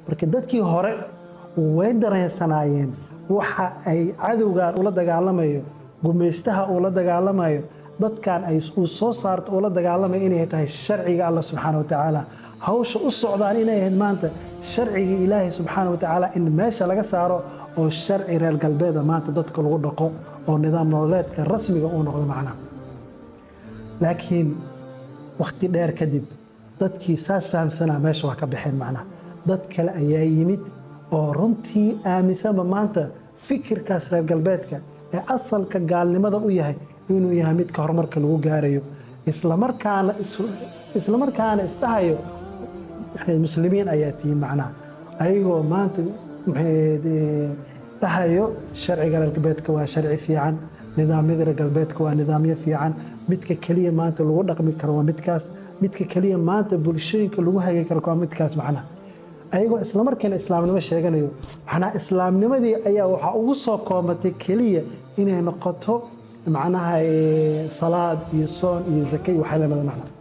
marka dadkii hore way dareensanaayeen waxa ay cadowgan ula dagaalamayo gumaystaha uu la dagaalamayo dadkan ay uu soo saarto uu la dagaalamayo inay tahay sharciga alla subxaana wa tacaala hawsha u socdaan inay ahayd maanta sharciga ilaahay subxaana wa tacaala in meesha laga saaro oo sharci reer galbeeda maanta dadka lagu dhaqo oo nidaam nololeedka rasmiga uu noqdo macnaha laakiin wakhti dheer kadib dadkii saas fahamsanaa meesha waa ka baxeen macnaha dad kale ayaa yimid oo runtii aaminsanba maanta fikirkaas reer galbeedka ee asalka gaalnimada u yahay inuu yahay midka horumarka lagu gaarayo islamarkaana islamarkaana isdhahayo muslimiin ayaa tihiin macnaha ayagoo maanta dhahayo sharciga reer galbeedka waa sharci fiican nidaamyada reer galbeedka waa nidaamyo fiican midka keliya maanta lagu dhaqmi karo waa midkaas midka keliya maanta bulshooyinka lagu hagi karo waa midkaas macnaha ayagoo islamarkiina islaamnimo sheeganayo macnaha islaamnimadii ayaa waxaa ugu soo koomatay keliya inay noqoto macnaha salaad iyo soon iyo zake iyo waxaa lamida macnaha